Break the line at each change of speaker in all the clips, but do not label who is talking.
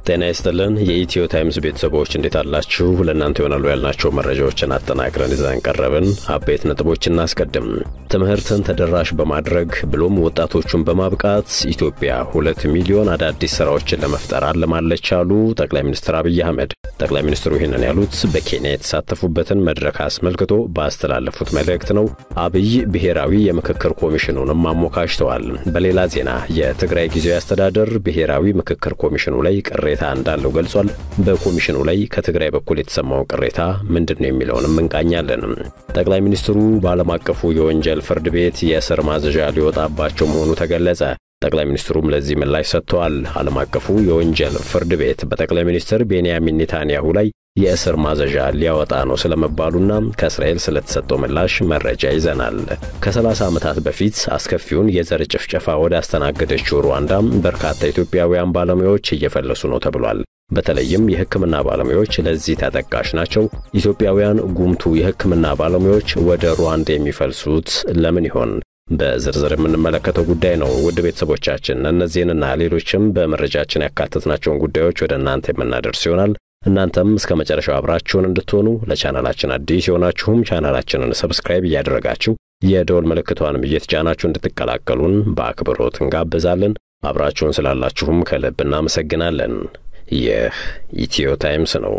ጤና ይስጥልን የኢትዮ ታይምስ ቤተሰቦች እንዴት አላችሁ? ለእናንተ ይሆናሉ ያልናቸው መረጃዎችን አጠናቅረን ይዘን ቀረብን። አበይት ነጥቦች እናስቀድም። ትምህርትን ተደራሽ በማድረግ ብሎም ወጣቶቹን በማብቃት ኢትዮጵያ ሁለት ሚሊዮን አዳዲስ ስራዎችን ለመፍጠር አልማለች አሉ ጠቅላይ ሚኒስትር አብይ አህመድ። ጠቅላይ ሚኒስትሩ ይህንን ያሉት በኬንያ የተሳተፉበትን መድረክ አስመልክቶ ባስተላለፉት መልእክት ነው። አብይ ብሔራዊ የምክክር ኮሚሽኑንም አሞካሽተዋል። በሌላ ዜና የትግራይ ጊዜያዊ አስተዳደር ብሔራዊ ምክክር ኮሚሽኑ ላይ ቅሬታ እንዳለው ገልጿል። በኮሚሽኑ ላይ ከትግራይ በኩል የተሰማውን ቅሬታ ምንድን ነው የሚለውንም እንቃኛለን። ጠቅላይ ሚኒስትሩ በዓለም አቀፉ የወንጀል ፍርድ ቤት የእስር ማዘዣ ሊወጣባቸው መሆኑ ተገለጸ። ጠቅላይ ሚኒስትሩም ለዚህ ምላሽ ሰጥተዋል። ዓለም አቀፉ የወንጀል ፍርድ ቤት በጠቅላይ ሚኒስትር ቤንያሚን ኔታንያሁ ላይ የእስር ማዘዣ ሊያወጣ ነው ስለመባሉና ከእስራኤል ስለተሰጠው ምላሽ መረጃ ይዘናል። ከ30 ዓመታት በፊት አስከፊውን የዘር ጭፍጨፋ ወደ አስተናገደችው ሩዋንዳ በርካታ ኢትዮጵያውያን ባለሙያዎች እየፈለሱ ነው ተብሏል። በተለይም የሕክምና ባለሙያዎች ለዚህ ተጠቃሽ ናቸው። ኢትዮጵያውያን ጉምቱ የሕክምና ባለሙያዎች ወደ ሩዋንዳ የሚፈልሱት ለምን ይሆን? በዝርዝር የምንመለከተው ጉዳይ ነው። ውድ ቤተሰቦቻችን እነዚህንና ሌሎችም በመረጃችን ያካተትናቸውን ጉዳዮች ወደ እናንተ የምናደርስ ይሆናል። እናንተም እስከ መጨረሻው አብራችሁን እንድትሆኑ ለቻናላችን አዲስ የሆናችሁም ቻናላችንን ሰብስክራይብ እያደረጋችሁ የደወል ምልክቷንም እየተጫናችሁ እንድትቀላቀሉን በአክብሮት እንጋብዛለን። አብራችሁን ስላላችሁም ከልብ እናመሰግናለን። ይህ ኢትዮ ታይምስ ነው።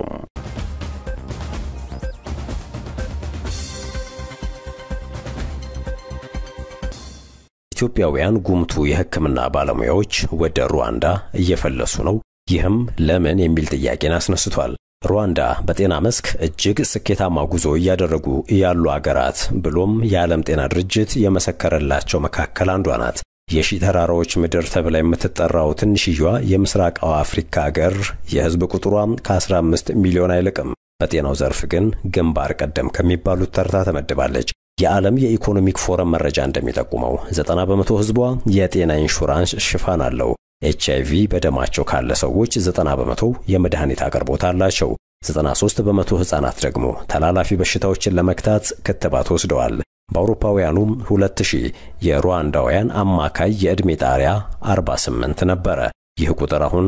ኢትዮጵያውያን ጉምቱ የሕክምና ባለሙያዎች ወደ ሩዋንዳ እየፈለሱ ነው። ይህም ለምን የሚል ጥያቄን አስነስቷል። ሩዋንዳ በጤና መስክ እጅግ ስኬታማ ጉዞ እያደረጉ ያሉ አገራት ብሎም የዓለም ጤና ድርጅት የመሰከረላቸው መካከል አንዷ ናት። የሺ ተራራዎች ምድር ተብላ የምትጠራው ትንሽየዋ የምስራቃዊ አፍሪካ አገር የሕዝብ ቁጥሯ ከ15 ሚሊዮን አይልቅም። በጤናው ዘርፍ ግን ግንባር ቀደም ከሚባሉት ተርታ ተመድባለች። የዓለም የኢኮኖሚክ ፎረም መረጃ እንደሚጠቁመው 90 በመቶ ሕዝቧ የጤና ኢንሹራንስ ሽፋን አለው። ኤች አይቪ በደማቸው ካለ ሰዎች 90 በመቶ የመድኃኒት አቅርቦት አላቸው። 93 በመቶ ሕፃናት ደግሞ ተላላፊ በሽታዎችን ለመክታት ክትባት ወስደዋል። በአውሮፓውያኑ 2000 የሩዋንዳውያን አማካይ የዕድሜ ጣሪያ 48 ነበረ። ይህ ቁጥር አሁን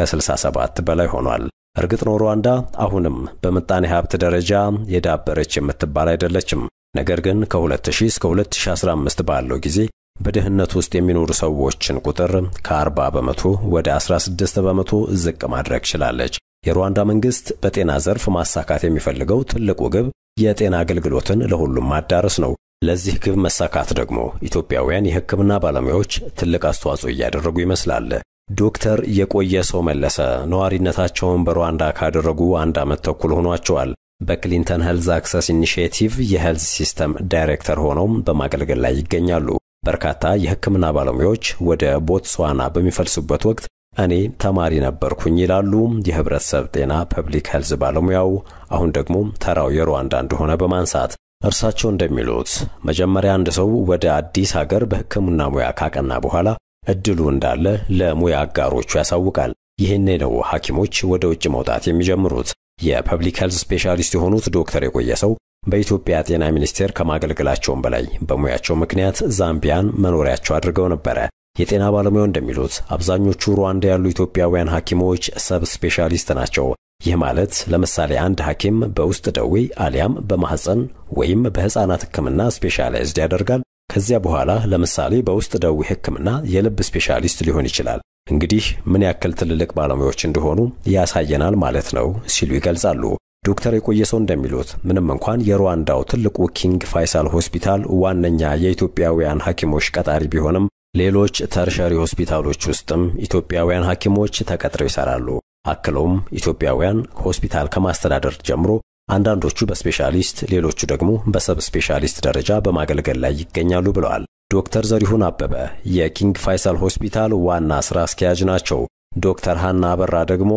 ከ67 በላይ ሆኗል። እርግጥ ነው ሩዋንዳ አሁንም በምጣኔ ሀብት ደረጃ የዳበረች የምትባል አይደለችም። ነገር ግን ከ2000 እስከ 2015 ባለው ጊዜ በድህነት ውስጥ የሚኖሩ ሰዎችን ቁጥር ከ40 በመቶ ወደ 16 በመቶ ዝቅ ማድረግ ችላለች። የሩዋንዳ መንግስት በጤና ዘርፍ ማሳካት የሚፈልገው ትልቁ ግብ የጤና አገልግሎትን ለሁሉም ማዳረስ ነው። ለዚህ ግብ መሳካት ደግሞ ኢትዮጵያውያን የሕክምና ባለሙያዎች ትልቅ አስተዋጽኦ እያደረጉ ይመስላል። ዶክተር የቆየ ሰው መለሰ ነዋሪነታቸውን በሩዋንዳ ካደረጉ አንድ ዓመት ተኩል ሆኗቸዋል። በክሊንተን ሄልዝ አክሰስ ኢኒሺየቲቭ የሄልዝ ሲስተም ዳይሬክተር ሆነው በማገልገል ላይ ይገኛሉ። በርካታ የሕክምና ባለሙያዎች ወደ ቦትስዋና በሚፈልሱበት ወቅት እኔ ተማሪ ነበርኩኝ ይላሉ የህብረተሰብ ጤና ፐብሊክ ሄልዝ ባለሙያው። አሁን ደግሞ ተራው የሩዋንዳ እንደሆነ በማንሳት እርሳቸው እንደሚሉት መጀመሪያ አንድ ሰው ወደ አዲስ ሀገር በሕክምና ሙያ ካቀና በኋላ እድሉ እንዳለ ለሙያ አጋሮቹ ያሳውቃል። ይህኔ ነው ሐኪሞች ወደ ውጭ መውጣት የሚጀምሩት። የፐብሊክ ሄልዝ ስፔሻሊስት የሆኑት ዶክተር የቆየ ሰው በኢትዮጵያ ጤና ሚኒስቴር ከማገልገላቸውም በላይ በሙያቸው ምክንያት ዛምቢያን መኖሪያቸው አድርገው ነበረ። የጤና ባለሙያው እንደሚሉት አብዛኞቹ ሩዋንዳ ያሉ ኢትዮጵያውያን ሐኪሞች ሰብ ስፔሻሊስት ናቸው። ይህ ማለት ለምሳሌ አንድ ሐኪም በውስጥ ደዌ አሊያም በማህፀን ወይም በሕፃናት ሕክምና ስፔሻላይዝድ ያደርጋል። ከዚያ በኋላ ለምሳሌ በውስጥ ደዌ ሕክምና የልብ ስፔሻሊስት ሊሆን ይችላል። እንግዲህ ምን ያክል ትልልቅ ባለሙያዎች እንደሆኑ ያሳየናል ማለት ነው ሲሉ ይገልጻሉ። ዶክተር የቆየ ሰው እንደሚሉት ምንም እንኳን የሩዋንዳው ትልቁ ኪንግ ፋይሳል ሆስፒታል ዋነኛ የኢትዮጵያውያን ሐኪሞች ቀጣሪ ቢሆንም ሌሎች ተርሸሪ ሆስፒታሎች ውስጥም ኢትዮጵያውያን ሐኪሞች ተቀጥረው ይሰራሉ። አክለውም ኢትዮጵያውያን ሆስፒታል ከማስተዳደር ጀምሮ አንዳንዶቹ በስፔሻሊስት ሌሎቹ ደግሞ በሰብ ስፔሻሊስት ደረጃ በማገልገል ላይ ይገኛሉ ብለዋል። ዶክተር ዘሪሁን አበበ የኪንግ ፋይሳል ሆስፒታል ዋና ሥራ አስኪያጅ ናቸው። ዶክተር ሃና አበራ ደግሞ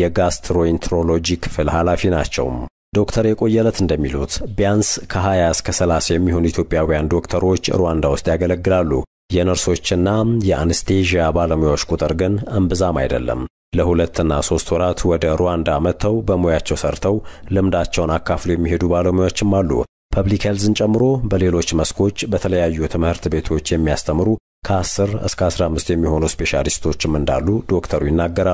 የጋስትሮኢንትሮሎጂ ክፍል ኃላፊ ናቸው። ዶክተር የቆየለት እንደሚሉት ቢያንስ ከ20 እስከ 30 የሚሆኑ ኢትዮጵያውያን ዶክተሮች ሩዋንዳ ውስጥ ያገለግላሉ። የነርሶችና የአንስቴዥያ ባለሙያዎች ቁጥር ግን እምብዛም አይደለም። ለሁለትና ሶስት ወራት ወደ ሩዋንዳ መጥተው በሙያቸው ሰርተው ልምዳቸውን አካፍሎ የሚሄዱ ባለሙያዎችም አሉ። ፐብሊክ ሄልዝን ጨምሮ በሌሎች መስኮች በተለያዩ ትምህርት ቤቶች የሚያስተምሩ ከ10 እስከ 15 የሚሆኑ ስፔሻሊስቶችም እንዳሉ ዶክተሩ ይናገራሉ።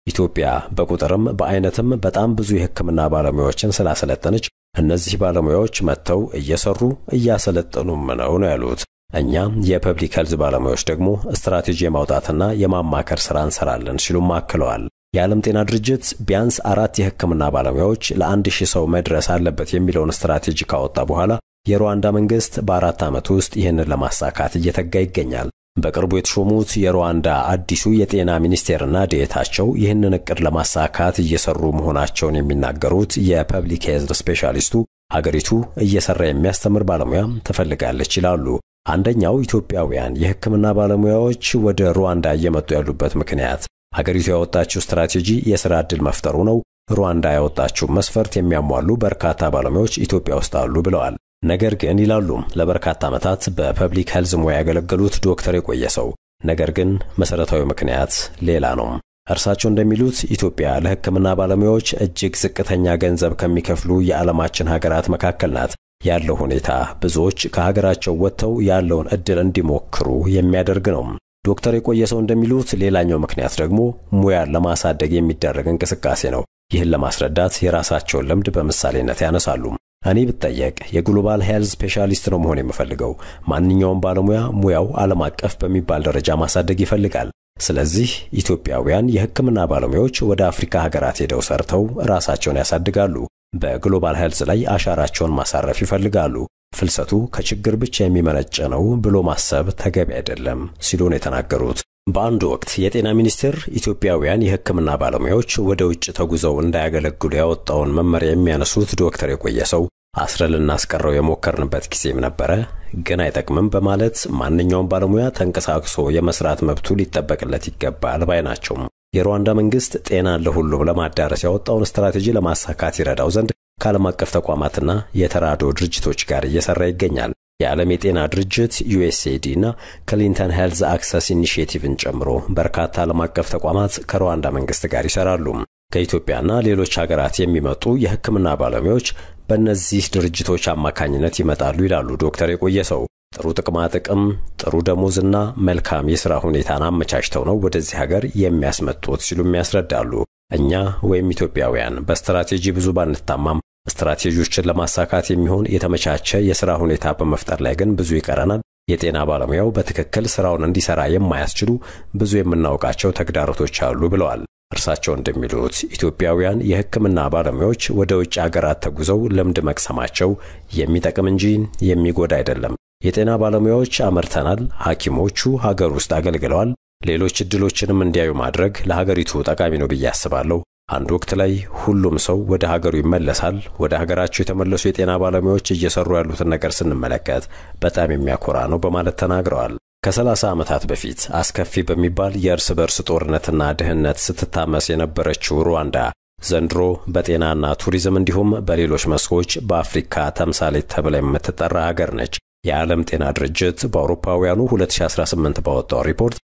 ኢትዮጵያ በቁጥርም በአይነትም በጣም ብዙ የሕክምና ባለሙያዎችን ስላሰለጠነች እነዚህ ባለሙያዎች መጥተው እየሰሩ እያሰለጠኑም ነው ነው ያሉት። እኛ የፐብሊክ ሄልዝ ባለሙያዎች ደግሞ ስትራቴጂ የማውጣትና የማማከር ሥራ እንሰራለን ሲሉም አክለዋል። የዓለም ጤና ድርጅት ቢያንስ አራት የሕክምና ባለሙያዎች ለአንድ ሺህ ሰው መድረስ አለበት የሚለውን ስትራቴጂ ካወጣ በኋላ የሩዋንዳ መንግሥት በአራት ዓመት ውስጥ ይህንን ለማሳካት እየተጋ ይገኛል። በቅርቡ የተሾሙት የሩዋንዳ አዲሱ የጤና ሚኒስቴርና ዴኤታቸው ይህንን እቅድ ለማሳካት እየሰሩ መሆናቸውን የሚናገሩት የፐብሊክ ሄልዝ ስፔሻሊስቱ ሀገሪቱ እየሰራ የሚያስተምር ባለሙያ ትፈልጋለች ይላሉ። አንደኛው ኢትዮጵያውያን የሕክምና ባለሙያዎች ወደ ሩዋንዳ እየመጡ ያሉበት ምክንያት ሀገሪቱ ያወጣችው ስትራቴጂ የሥራ ዕድል መፍጠሩ ነው። ሩዋንዳ ያወጣችው መስፈርት የሚያሟሉ በርካታ ባለሙያዎች ኢትዮጵያ ውስጥ አሉ ብለዋል። ነገር ግን ይላሉ ለበርካታ ዓመታት በፐብሊክ ሄልዝ ሙያ ያገለገሉት ዶክተር የቆየ ሰው፣ ነገር ግን መሠረታዊ ምክንያት ሌላ ነው። እርሳቸው እንደሚሉት ኢትዮጵያ ለሕክምና ባለሙያዎች እጅግ ዝቅተኛ ገንዘብ ከሚከፍሉ የዓለማችን ሀገራት መካከል ናት። ያለው ሁኔታ ብዙዎች ከሀገራቸው ወጥተው ያለውን ዕድል እንዲሞክሩ የሚያደርግ ነው። ዶክተር የቆየ ሰው እንደሚሉት ሌላኛው ምክንያት ደግሞ ሙያን ለማሳደግ የሚደረግ እንቅስቃሴ ነው። ይህን ለማስረዳት የራሳቸውን ልምድ በምሳሌነት ያነሳሉ። እኔ ብጠየቅ የግሎባል ሄልዝ ስፔሻሊስት ነው መሆን የምፈልገው። ማንኛውም ባለሙያ ሙያው ዓለም አቀፍ በሚባል ደረጃ ማሳደግ ይፈልጋል። ስለዚህ ኢትዮጵያውያን የሕክምና ባለሙያዎች ወደ አፍሪካ ሀገራት ሄደው ሰርተው ራሳቸውን ያሳድጋሉ። በግሎባል ሄልዝ ላይ አሻራቸውን ማሳረፍ ይፈልጋሉ። ፍልሰቱ ከችግር ብቻ የሚመነጭ ነው ብሎ ማሰብ ተገቢ አይደለም ሲሉ ነው የተናገሩት። በአንድ ወቅት የጤና ሚኒስቴር ኢትዮጵያውያን የሕክምና ባለሙያዎች ወደ ውጭ ተጉዘው እንዳያገለግሉ ያወጣውን መመሪያ የሚያነሱት ዶክተር የቆየ ሰው አስረ ልናስቀረው የሞከርንበት ጊዜም ነበረ፣ ግን አይጠቅምም በማለት ማንኛውም ባለሙያ ተንቀሳቅሶ የመስራት መብቱ ሊጠበቅለት ይገባል ባይ ናቸው። የሩዋንዳ መንግስት ጤናን ለሁሉም ለማዳረስ ያወጣውን ስትራቴጂ ለማሳካት ይረዳው ዘንድ ከዓለም አቀፍ ተቋማትና የተራድኦ ድርጅቶች ጋር እየሰራ ይገኛል። የዓለም የጤና ድርጅት ዩኤስኤዲ እና ክሊንተን ሄልዝ አክሰስ ኢኒሽቲቭን ጨምሮ በርካታ ዓለም አቀፍ ተቋማት ከሩዋንዳ መንግስት ጋር ይሰራሉ። ከኢትዮጵያና ሌሎች ሀገራት የሚመጡ የሕክምና ባለሙያዎች በእነዚህ ድርጅቶች አማካኝነት ይመጣሉ ይላሉ ዶክተር የቆየ ሰው። ጥሩ ጥቅማ ጥቅም፣ ጥሩ ደሞዝና መልካም የሥራ ሁኔታን አመቻችተው ነው ወደዚህ ሀገር የሚያስመጡት ሲሉም ያስረዳሉ። እኛ ወይም ኢትዮጵያውያን በስትራቴጂ ብዙ ባንታማም ስትራቴጂዎችን ለማሳካት የሚሆን የተመቻቸ የሥራ ሁኔታ በመፍጠር ላይ ግን ብዙ ይቀረናል። የጤና ባለሙያው በትክክል ሥራውን እንዲሠራ የማያስችሉ ብዙ የምናውቃቸው ተግዳሮቶች አሉ ብለዋል። እርሳቸው እንደሚሉት ኢትዮጵያውያን የሕክምና ባለሙያዎች ወደ ውጭ አገራት ተጉዘው ልምድ መቅሰማቸው የሚጠቅም እንጂ የሚጎዳ አይደለም። የጤና ባለሙያዎች አመርተናል፣ ሐኪሞቹ ሀገር ውስጥ አገልግለዋል። ሌሎች ዕድሎችንም እንዲያዩ ማድረግ ለሀገሪቱ ጠቃሚ ነው ብዬ አስባለሁ። አንድ ወቅት ላይ ሁሉም ሰው ወደ ሀገሩ ይመለሳል። ወደ ሀገራቸው የተመለሱ የጤና ባለሙያዎች እየሰሩ ያሉትን ነገር ስንመለከት በጣም የሚያኮራ ነው በማለት ተናግረዋል። ከሰላሳ ዓመታት በፊት አስከፊ በሚባል የእርስ በርስ ጦርነትና ድህነት ስትታመስ የነበረችው ሩዋንዳ ዘንድሮ በጤናና ቱሪዝም እንዲሁም በሌሎች መስኮች በአፍሪካ ተምሳሌት ተብላ የምትጠራ ሀገር ነች። የዓለም ጤና ድርጅት በአውሮፓውያኑ 2018 ባወጣው ሪፖርት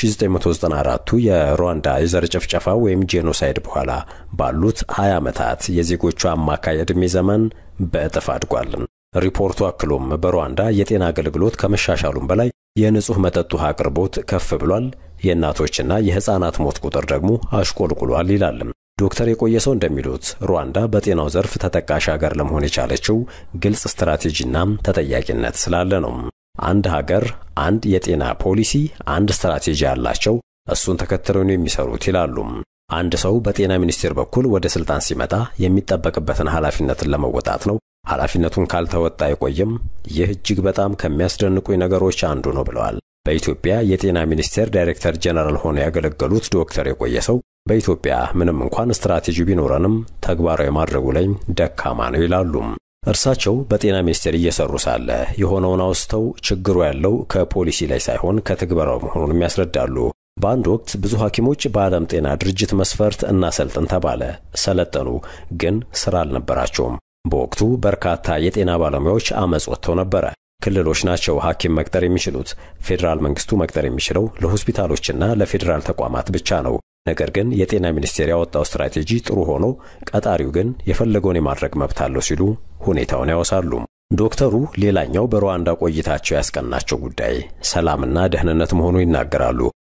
ከ1994ቱ የሩዋንዳ የዘር ጭፍጨፋ ወይም ጄኖሳይድ በኋላ ባሉት 20 ዓመታት የዜጎቿ አማካይ ዕድሜ ዘመን በእጥፍ አድጓል። ሪፖርቱ አክሎም በሩዋንዳ የጤና አገልግሎት ከመሻሻሉም በላይ የንጹሕ መጠጥ ውሃ አቅርቦት ከፍ ብሏል፣ የእናቶችና የሕፃናት ሞት ቁጥር ደግሞ አሽቆልቁሏል ይላል። ዶክተር የቆየ ሰው እንደሚሉት ሩዋንዳ በጤናው ዘርፍ ተጠቃሽ ሀገር ለመሆን የቻለችው ግልጽ ስትራቴጂና ተጠያቂነት ስላለ ነው። አንድ ሀገር አንድ የጤና ፖሊሲ፣ አንድ ስትራቴጂ አላቸው። እሱን ተከትለው ነው የሚሰሩት ይላሉ። አንድ ሰው በጤና ሚኒስቴር በኩል ወደ ስልጣን ሲመጣ የሚጠበቅበትን ኃላፊነትን ለመወጣት ነው። ኃላፊነቱን ካልተወጣ አይቆይም። ይህ እጅግ በጣም ከሚያስደንቁኝ ነገሮች አንዱ ነው ብለዋል። በኢትዮጵያ የጤና ሚኒስቴር ዳይሬክተር ጀነራል ሆነው ያገለገሉት ዶክተር የቆየ ሰው በኢትዮጵያ ምንም እንኳን ስትራቴጂ ቢኖረንም ተግባራዊ ማድረጉ ላይ ደካማ ነው ይላሉ። እርሳቸው በጤና ሚኒስቴር እየሰሩ ሳለ የሆነውን አውስተው ችግሩ ያለው ከፖሊሲ ላይ ሳይሆን ከትግበራው መሆኑንም ያስረዳሉ። በአንድ ወቅት ብዙ ሐኪሞች በዓለም ጤና ድርጅት መስፈርት እናሰልጥን ተባለ። ሰለጠኑ፣ ግን ሥራ አልነበራቸውም። በወቅቱ በርካታ የጤና ባለሙያዎች አመፅ ወጥተው ነበረ። ክልሎች ናቸው ሐኪም መቅጠር የሚችሉት። ፌዴራል መንግስቱ መቅጠር የሚችለው ለሆስፒታሎችና ለፌዴራል ተቋማት ብቻ ነው። ነገር ግን የጤና ሚኒስቴር ያወጣው ስትራቴጂ ጥሩ ሆኖ ቀጣሪው ግን የፈለገውን የማድረግ መብት አለው ሲሉ ሁኔታውን ያወሳሉ። ዶክተሩ ሌላኛው በሩዋንዳ ቆይታቸው ያስቀናቸው ጉዳይ ሰላምና ደህንነት መሆኑ ይናገራሉ።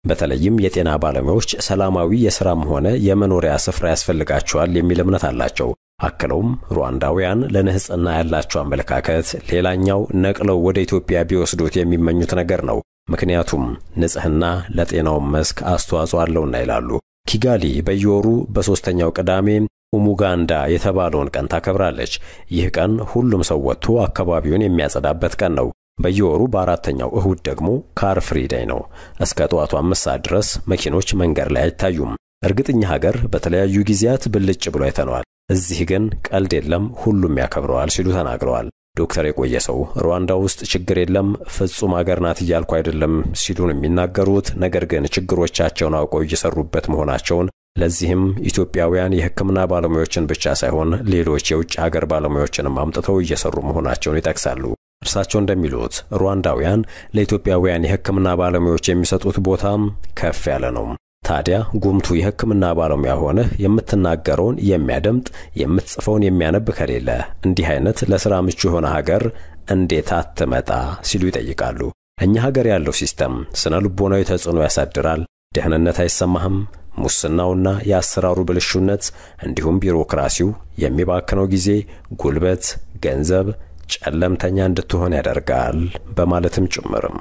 በተለይም የጤና ባለሙያዎች ሰላማዊ የሥራም ሆነ የመኖሪያ ስፍራ ያስፈልጋቸዋል የሚል እምነት አላቸው። አክለውም ሩዋንዳውያን ለንጽሕና ያላቸው አመለካከት ሌላኛው ነቅለው ወደ ኢትዮጵያ ቢወስዱት የሚመኙት ነገር ነው። ምክንያቱም ንጽሕና ለጤናው መስክ አስተዋጽኦ አለውና ይላሉ። ኪጋሊ በየወሩ በሦስተኛው ቅዳሜ ኡሙጋንዳ የተባለውን ቀን ታከብራለች። ይህ ቀን ሁሉም ሰው ወጥቶ አካባቢውን የሚያጸዳበት ቀን ነው። በየወሩ በአራተኛው እሁድ ደግሞ ካር ፍሪ ዴይ ነው። እስከ ጠዋቱ አምስት ሰዓት ድረስ መኪኖች መንገድ ላይ አይታዩም። እርግጥኛ ሀገር በተለያዩ ጊዜያት ብልጭ ብሎ አይተነዋል። እዚህ ግን ቀልድ የለም፣ ሁሉም ያከብረዋል ሲሉ ተናግረዋል። ዶክተር የቆየ ሰው ሩዋንዳ ውስጥ ችግር የለም ፍጹም ሀገር ናት እያልኩ አይደለም ሲሉን የሚናገሩት ነገር ግን ችግሮቻቸውን አውቀው እየሰሩበት መሆናቸውን ለዚህም ኢትዮጵያውያን የሕክምና ባለሙያዎችን ብቻ ሳይሆን ሌሎች የውጭ ሀገር ባለሙያዎችንም አምጥተው እየሰሩ መሆናቸውን ይጠቅሳሉ። እርሳቸው እንደሚሉት ሩዋንዳውያን ለኢትዮጵያውያን የሕክምና ባለሙያዎች የሚሰጡት ቦታም ከፍ ያለ ነው። ታዲያ ጉምቱ የሕክምና ባለሙያ ሆነህ የምትናገረውን የሚያደምጥ የምትጽፈውን የሚያነብ ከሌለ እንዲህ አይነት ለሥራ ምቹ የሆነ ሀገር እንዴት አትመጣ ሲሉ ይጠይቃሉ። እኛ ሀገር ያለው ሲስተም ስነ ልቦናዊ ተጽዕኖ ያሳድራል። ደህንነት አይሰማህም። ሙስናውና የአሰራሩ ብልሹነት እንዲሁም ቢሮክራሲው የሚባክነው ጊዜ፣ ጉልበት፣ ገንዘብ ጨለምተኛ እንድትሆን ያደርጋል በማለትም ጭምርም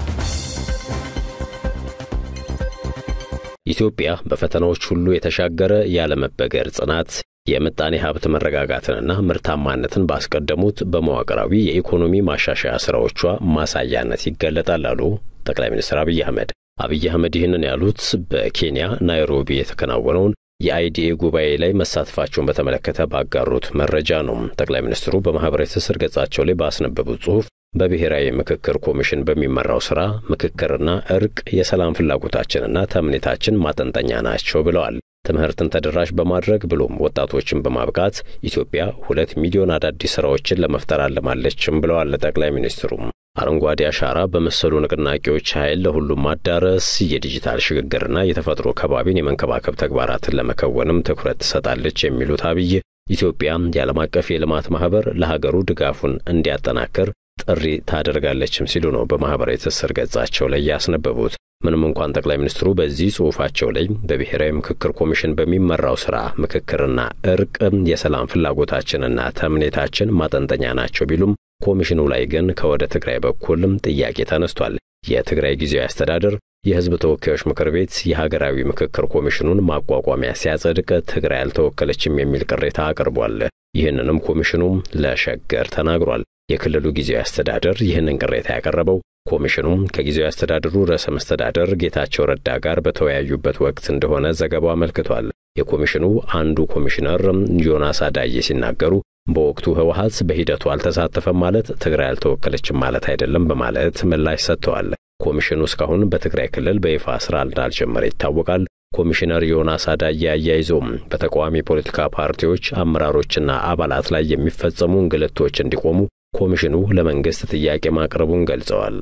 ኢትዮጵያ በፈተናዎች ሁሉ የተሻገረ ያለመበገር ጽናት የምጣኔ ሀብት መረጋጋትንና ምርታማነትን ባስቀደሙት በመዋቅራዊ የኢኮኖሚ ማሻሻያ ሥራዎቿ ማሳያነት ይገለጣል አሉ ጠቅላይ ሚኒስትር አብይ አህመድ። አብይ አህመድ ይህንን ያሉት በኬንያ ናይሮቢ የተከናወነውን የአይዲኤ ጉባኤ ላይ መሳተፋቸውን በተመለከተ ባጋሩት መረጃ ነው። ጠቅላይ ሚኒስትሩ በማኅበራዊ ትስስር ገጻቸው ላይ ባስነበቡት ጽሑፍ በብሔራዊ ምክክር ኮሚሽን በሚመራው ሥራ ምክክርና እርቅ የሰላም ፍላጎታችንና ተምኔታችን ማጠንጠኛ ናቸው ብለዋል። ትምህርትን ተደራሽ በማድረግ ብሎም ወጣቶችን በማብቃት ኢትዮጵያ ሁለት ሚሊዮን አዳዲስ ሥራዎችን ለመፍጠር አለማለችም ብለዋል ጠቅላይ ሚኒስትሩም። አረንጓዴ አሻራ በመሰሉ ንቅናቄዎች ኃይል ለሁሉም ማዳረስ፣ የዲጂታል ሽግግርና የተፈጥሮ ከባቢን የመንከባከብ ተግባራትን ለመከወንም ትኩረት ትሰጣለች የሚሉት አብይ ኢትዮጵያ የዓለም አቀፍ የልማት ማኅበር ለሀገሩ ድጋፉን እንዲያጠናክር ጥሪ ታደርጋለችም ሲሉ ነው በማኅበራዊ ትስስር ገጻቸው ላይ ያስነበቡት። ምንም እንኳን ጠቅላይ ሚኒስትሩ በዚህ ጽሑፋቸው ላይ በብሔራዊ ምክክር ኮሚሽን በሚመራው ሥራ ምክክርና እርቅ የሰላም ፍላጎታችንና ተምኔታችን ማጠንጠኛ ናቸው ቢሉም ኮሚሽኑ ላይ ግን ከወደ ትግራይ በኩልም ጥያቄ ተነስቷል። የትግራይ ጊዜያዊ አስተዳደር የሕዝብ ተወካዮች ምክር ቤት የሀገራዊ ምክክር ኮሚሽኑን ማቋቋሚያ ሲያጸድቅ ትግራይ አልተወከለችም የሚል ቅሬታ አቅርቧል። ይህንንም ኮሚሽኑም ለሸገር ተናግሯል። የክልሉ ጊዜያዊ አስተዳደር ይህንን ቅሬታ ያቀረበው ኮሚሽኑም ከጊዜያዊ አስተዳደሩ ርዕሰ መስተዳደር ጌታቸው ረዳ ጋር በተወያዩበት ወቅት እንደሆነ ዘገባው አመልክቷል። የኮሚሽኑ አንዱ ኮሚሽነር ዮናስ አዳዬ ሲናገሩ በወቅቱ ህወሀት በሂደቱ አልተሳተፈም ማለት ትግራይ አልተወከለችም ማለት አይደለም በማለት ምላሽ ሰጥተዋል። ኮሚሽኑ እስካሁን በትግራይ ክልል በይፋ ስራ እንዳልጀመረ ይታወቃል። ኮሚሽነር ዮናስ አዳዬ አያይዞም በተቃዋሚ ፖለቲካ ፓርቲዎች አመራሮችና አባላት ላይ የሚፈጸሙ እንግልቶች እንዲቆሙ ኮሚሽኑ ለመንግስት ጥያቄ ማቅረቡን ገልጸዋል።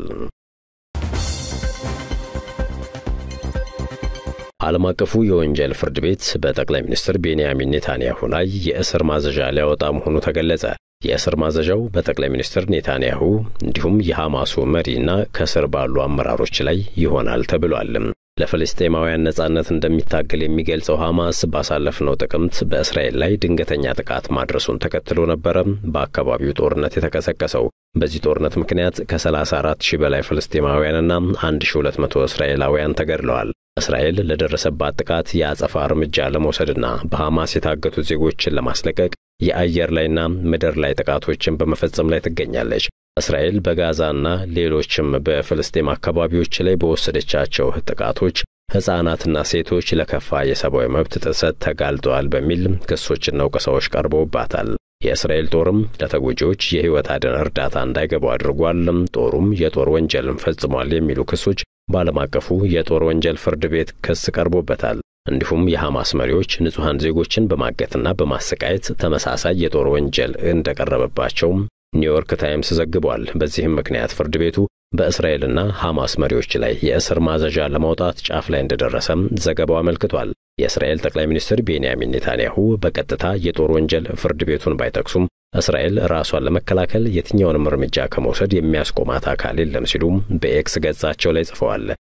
ዓለም አቀፉ የወንጀል ፍርድ ቤት በጠቅላይ ሚኒስትር ቤንያሚን ኔታንያሁ ላይ የእስር ማዘዣ ሊያወጣ መሆኑ ተገለጸ። የእስር ማዘዣው በጠቅላይ ሚኒስትር ኔታንያሁ እንዲሁም የሐማሱ መሪና ከስር ባሉ አመራሮች ላይ ይሆናል ተብሏል። ለፍልስጤማውያን ነጻነት እንደሚታገል የሚገልጸው ሐማስ ባሳለፍነው ጥቅምት በእስራኤል ላይ ድንገተኛ ጥቃት ማድረሱን ተከትሎ ነበረ በአካባቢው ጦርነት የተቀሰቀሰው። በዚህ ጦርነት ምክንያት ከ34 ሺህ በላይ ፍልስጤማውያንና 1200 እስራኤላውያን ተገድለዋል። እስራኤል ለደረሰባት ጥቃት የአጸፋ እርምጃ ለመውሰድና በሐማስ የታገቱ ዜጎችን ለማስለቀቅ የአየር ላይና ምድር ላይ ጥቃቶችን በመፈጸም ላይ ትገኛለች። እስራኤል በጋዛና ሌሎችም በፍልስጤም አካባቢዎች ላይ በወሰደቻቸው ጥቃቶች ሕፃናትና ሴቶች ለከፋ የሰብአዊ መብት ጥሰት ተጋልጠዋል በሚል ክሶችና ወቀሳዎች ቀርበውባታል። የእስራኤል ጦርም ለተጎጂዎች የሕይወት አድን እርዳታ እንዳይገቡ አድርጓል፣ ጦሩም የጦር ወንጀልን ፈጽሟል የሚሉ ክሶች በዓለም አቀፉ የጦር ወንጀል ፍርድ ቤት ክስ ቀርቦበታል። እንዲሁም የሐማስ መሪዎች ንጹሐን ዜጎችን በማገትና በማሰቃየት ተመሳሳይ የጦር ወንጀል እንደቀረበባቸው ኒውዮርክ ታይምስ ዘግቧል። በዚህም ምክንያት ፍርድ ቤቱ በእስራኤልና ሐማስ መሪዎች ላይ የእስር ማዘዣ ለማውጣት ጫፍ ላይ እንደደረሰም ዘገባው አመልክቷል። የእስራኤል ጠቅላይ ሚኒስትር ቤንያሚን ኔታንያሁ በቀጥታ የጦር ወንጀል ፍርድ ቤቱን ባይጠቅሱም እስራኤል ራሷን ለመከላከል የትኛውንም እርምጃ ከመውሰድ የሚያስቆማት አካል የለም ሲሉም በኤክስ ገጻቸው ላይ ጽፈዋል።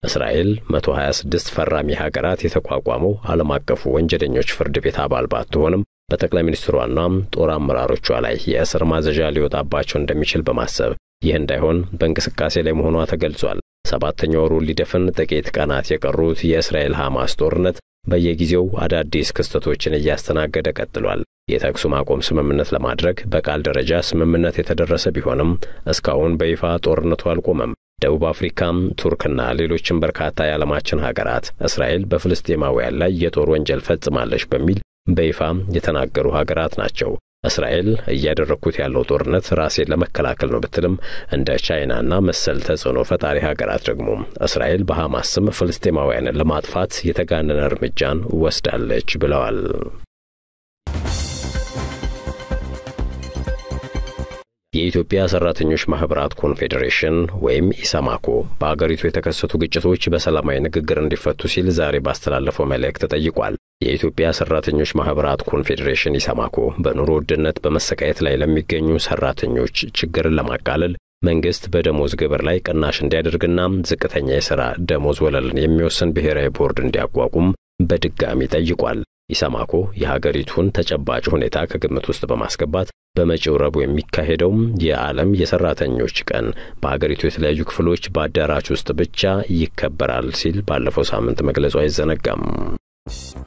እስራኤል 126 ፈራሚ ሀገራት የተቋቋመው ዓለም አቀፉ ወንጀለኞች ፍርድ ቤት አባል ባትሆንም በጠቅላይ ሚኒስትሯና ጦር አመራሮቿ ላይ የእስር ማዘዣ ሊወጣባቸው እንደሚችል በማሰብ ይህ እንዳይሆን በእንቅስቃሴ ላይ መሆኗ ተገልጿል። ሰባተኛ ወሩን ሊደፍን ጥቂት ቀናት የቀሩት የእስራኤል ሐማስ ጦርነት በየጊዜው አዳዲስ ክስተቶችን እያስተናገደ ቀጥሏል። የተኩስ ማቆም ስምምነት ለማድረግ በቃል ደረጃ ስምምነት የተደረሰ ቢሆንም እስካሁን በይፋ ጦርነቱ አልቆመም። ደቡብ አፍሪካም፣ ቱርክና ሌሎችም በርካታ የዓለማችን ሀገራት እስራኤል በፍልስጤማውያን ላይ የጦር ወንጀል ፈጽማለች በሚል በይፋ የተናገሩ ሀገራት ናቸው። እስራኤል እያደረግኩት ያለው ጦርነት ራሴን ለመከላከል ነው ብትልም እንደ ቻይናና መሰል ተጽዕኖ ፈጣሪ ሀገራት ደግሞ እስራኤል በሐማስ ስም ፍልስጤማውያንን ለማጥፋት የተጋነነ እርምጃን ወስዳለች ብለዋል። የኢትዮጵያ ሰራተኞች ማህበራት ኮንፌዴሬሽን ወይም ኢሰማኮ በአገሪቱ የተከሰቱ ግጭቶች በሰላማዊ ንግግር እንዲፈቱ ሲል ዛሬ ባስተላለፈው መልእክት ጠይቋል። የኢትዮጵያ ሰራተኞች ማህበራት ኮንፌዴሬሽን ኢሰማኮ በኑሮ ውድነት በመሰቃየት ላይ ለሚገኙ ሰራተኞች ችግርን ለማቃለል መንግስት በደሞዝ ግብር ላይ ቅናሽ እንዲያደርግና ዝቅተኛ የሥራ ደሞዝ ወለልን የሚወስን ብሔራዊ ቦርድ እንዲያቋቁም በድጋሚ ጠይቋል። ኢሰማኮ የሀገሪቱን ተጨባጭ ሁኔታ ከግምት ውስጥ በማስገባት በመጪው ረቡዕ የሚካሄደው የዓለም የሰራተኞች ቀን በሀገሪቱ የተለያዩ ክፍሎች በአዳራሽ ውስጥ ብቻ ይከበራል ሲል ባለፈው ሳምንት መግለጹ አይዘነጋም።